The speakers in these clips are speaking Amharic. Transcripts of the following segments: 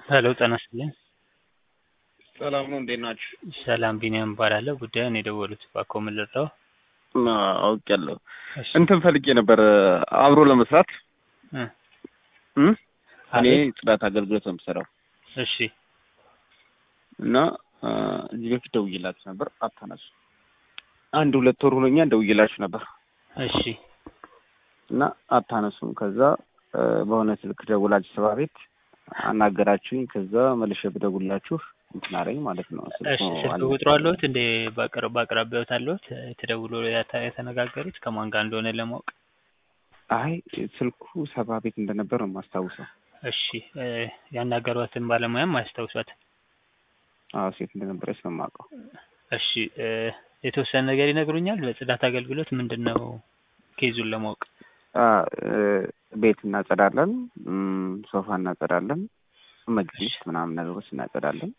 ሄሎ ጤና ይስጥልኝ። ሰላም ነው፣ እንዴት ናችሁ? ሰላም ቢኒያም እባላለሁ። ጉዳዩን የደወሉት እባክዎ ምን ልርዳው? አውቄያለሁ። እሺ እንትን ፈልጌ ነበር አብሮ ለመስራት እ እም? እኔ አቤት። ጽዳት አገልግሎት ነው የምሰራው እሺ እና አ፣ እዚህ በፊት ደውዬላችሁ ነበር አታነሱ። አንድ ሁለት ወር ሆኖኛል ደውዬላችሁ ነበር እሺ እና አታነሱም። ከዛ አ፣ በሆነ ስልክ ደውላችሁ ሰባ ቤት አናገራችሁኝ። ከዛ መልሼ ብደውላችሁ እንትን አለኝ ማለት ነው። ስልኩ እሺ ስልክ አለ- ቁጥሩ አለሁት እንደ በቅርብ በአቅራቢያዎት አለሁት ተደውሎ ያታ- የተነጋገሩት ከማን ጋር እንደሆነ ለማወቅ አይ ስልኩ ሰባ ቤት እንደነበር ነው የማስታውሰው። እሺ እ፣ ያናገሯትን ባለሙያም አያስታውሷት አዎ ሴት እንደነበረች ነው የማውቀው። እሺ እ፣ የተወሰነ ነገር ይነግሩኛል በጽዳት አገልግሎት ምንድን ነው ኬዙን ለማወቅ አ፣ እ፣ ቤት እናጸዳለን፣ እም፣ ሶፋ እናጸዳለን፣ መጅሊስ ምናምን ነገሮች እናጸዳለን።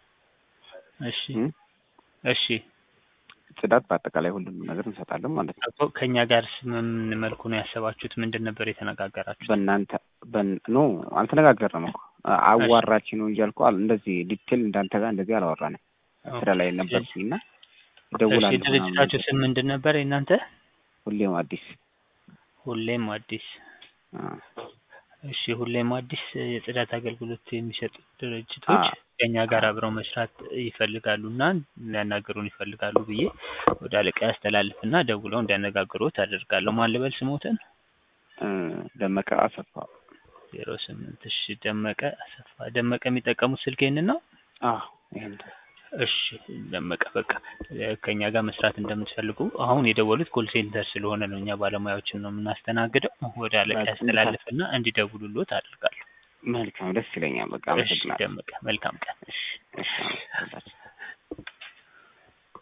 እሺ እም፣ እሺ ጽዳት በአጠቃላይ ሁሉንም ነገር እንሰጣለን ማለት ነው። እኮ ከእኛ ጋር ምን መልኩ ነው ያሰባችሁት ምንድን ነበር የተነጋገራችሁት በእናንተ በን ኖ አልተነጋገርንም እኮ አ- አዋራችን ነው እንጂ አልኩ አል- እንደዚህ ዲቴል እንዳንተ ጋር እንደዚህ አላወራንም። ስራ ላይ ነበርኩኝ እና እሺ እደውላለሁ ድርጅታችሁ ምናምን ስም ምንድን ነበር የእናንተ ሁሌም አዲስ ሁሌም አዲስ አ፣ እሺ ሁሌም አዲስ የጽዳት አገልግሎት የሚሰጡ ድርጅቶች አ- ከእኛ ጋር አብረው መስራት ይፈልጋሉ እና ሊያናገሩን ይፈልጋሉ ብዬ ወደ አለቃ ያስተላልፍና ደውለው እንዲያነጋግሩት አደርጋለሁ። ማን ልበል ስሞትን? እ፣ ደመቀ አሰፋ ዜሮ ስምንት እሺ ደመቀ አሰፋ። ደመቀ የሚጠቀሙት ስልክ ይህንን ነው? አዎ ይሄን እሺ ደመቀ በቃ እ፣ ከእኛ ጋር መስራት እንደምትፈልጉ አሁን የደወሉት ኮል ሴንተር ስለሆነ ነው እኛ ባለሙያዎችን ነው የምናስተናግደው። ወደ አለቃ በቃ ያስተላልፍና እንዲደውሉሎት አደርጋለሁ። መልካም ደስ ይለኛል። በቃ እሺ አመሰግናለሁ። ደመቀ መልካም ቀን። እሺ እሺ አመሰግናለሁ።